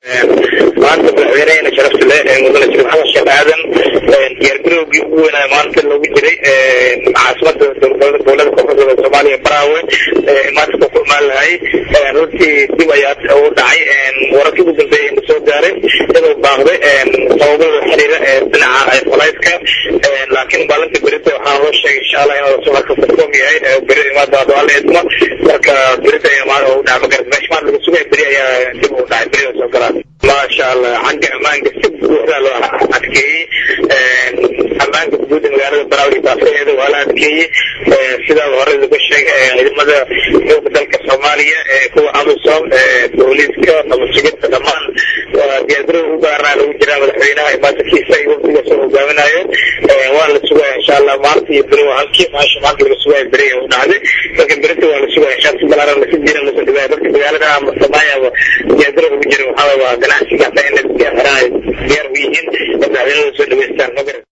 maanta madaxweynehena sharafta leh mudane shariif xasan sheekh aadan diyaargarowgii ugu weynaa maanta loogu jiray caasimada dowlada koonfurta soomaaliya baraawe maanta ku kulmaan lahay runtii dib ayaa u dhacay wararkii ugu dambeeyay na soo gaaray inuu baaqday sababada xiriira dhinaca falayska laakiin maalinta berita waxaa loo sheegay insha allah inuu soo marka furfoom yahay beri imaada doala idmo marka berita ayaa u dhaca magarat meesha maanta laga sugaya beri ayaa dib u dhacay beri soo galaan maasha allah xagga ammaanka si buuxda loo adkeeyey ammaanka guud ee magaalada baraawi baafaheeda waa la adkeeyey sidaa hore laga sheegay ciidamada xooga dalka soomaaliya kuwa amisom booliiska nabadsuginta dhammaan diyaargarow u gaaraa lagu jiraa madaxweynaha imaatankiisa iyo wafdigaas oo hogaaminayo waa la sugaya insha allah maanta iyo beri waa halkii maasha maanta laga sugaya beri u dhacday marka berita waa la sugaya insha si balaaran lasi jiran lasoo dhibaya dadka magaalada samaaya diyaargarow ugu jira waxaa waa ganacsiga hataa in la xiraan diyaar u yihiin madaxweynada soo dhaweystaan magarat